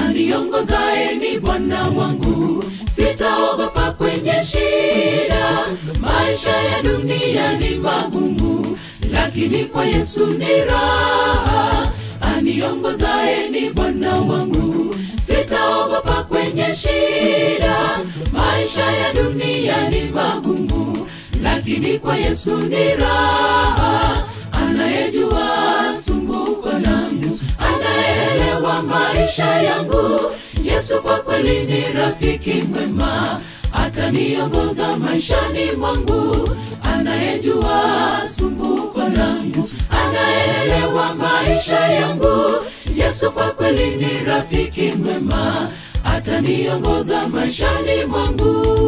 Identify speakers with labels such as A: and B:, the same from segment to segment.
A: aniongozaye ni Bwana wangu, sitaogopa kwenye shida. Maisha ya dunia ni magumu, lakini kwa Yesu ni raha. Aniongozaye ni Bwana wangu, sitaogopa kwenye shida. Maisha ya dunia ni magumu, lakini kwa Yesu ni raha. Anayejua sumbuko langu, anaelewa maisha yangu. Yesu kwa kweli ni rafiki mwema, ataniongoza maishani mwangu. Anayejua sumbuko langu, anaelewa maisha yangu. Yesu kwa kweli ni rafiki mwema, ataniongoza maishani mwangu.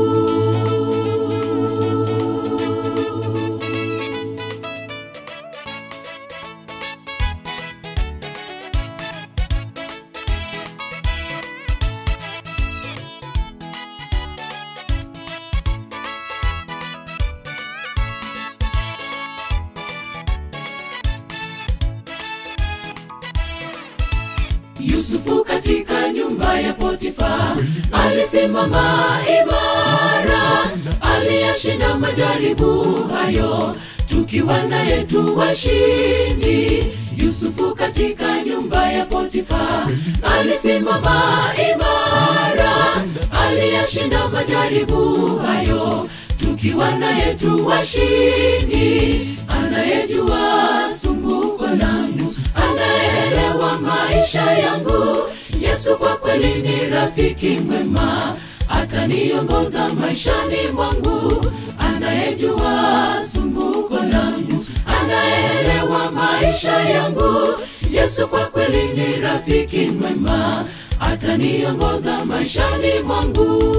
A: Yusufu katika nyumba ya Potifa alisimama imara, aliyashinda majaribu hayo, tukiwa naye tu washindi. Yusufu katika nyumba ya Potifa alisimama imara, aliyashinda majaribu hayo, tukiwa naye tu washindi. Anayejua sumbuko langu, anaelewa maisha yangu. Yesu kwa kweli ni rafiki mwema, ataniongoza maishani mwangu. Anayejua sumbuko langu, anaelewa maisha yangu. Yesu kwa kweli ni rafiki mwema, ataniongoza maishani mwangu.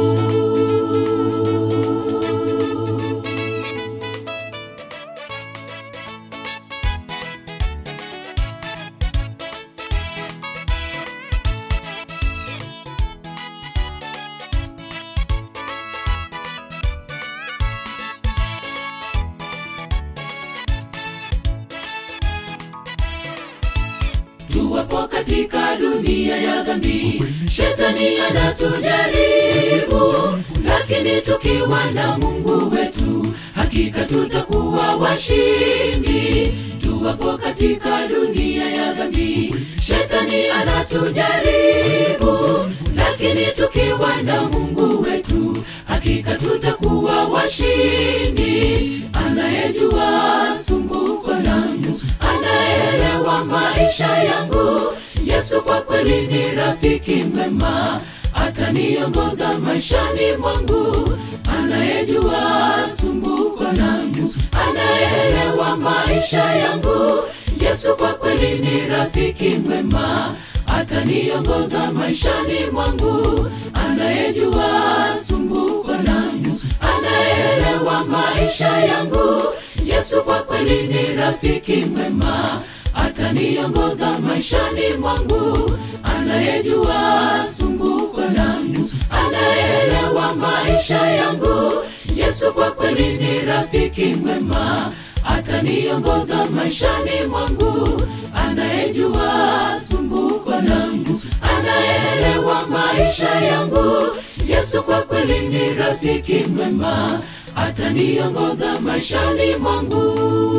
A: tuwapo katika dunia ya dhambi, shetani anatujaribu, lakini tukiwa na Mungu wetu, hakika tutakuwa washindi. Tuwapo katika dunia ya dhambi, shetani anatujaribu, lakini tukiwa na Mungu wetu, hakika tutakuwa washindi. Anayejua sumbuko langu, anaelewa maisha yangu. Yesu kwa kweli ni rafiki mwema, ataniongoza maishani mwangu. Anayejua sumbuko langu, anaelewa maisha yangu. Yesu kwa kweli ni rafiki mwema, ataniongoza maishani mwangu. Anayejua sumbuko langu, anaelewa maisha yangu. Yesu kwa kweli ni rafiki mwema, ataniongoza maishani mwangu. Anayejua sumbuko langu, anaelewa maisha yangu. Yesu kwa kweli ni rafiki mwema, ataniongoza maishani mwangu. Anayejua sumbuko langu, anaelewa maisha yangu. Yesu kwa kweli ni rafiki mwema, ataniongoza maishani mwangu.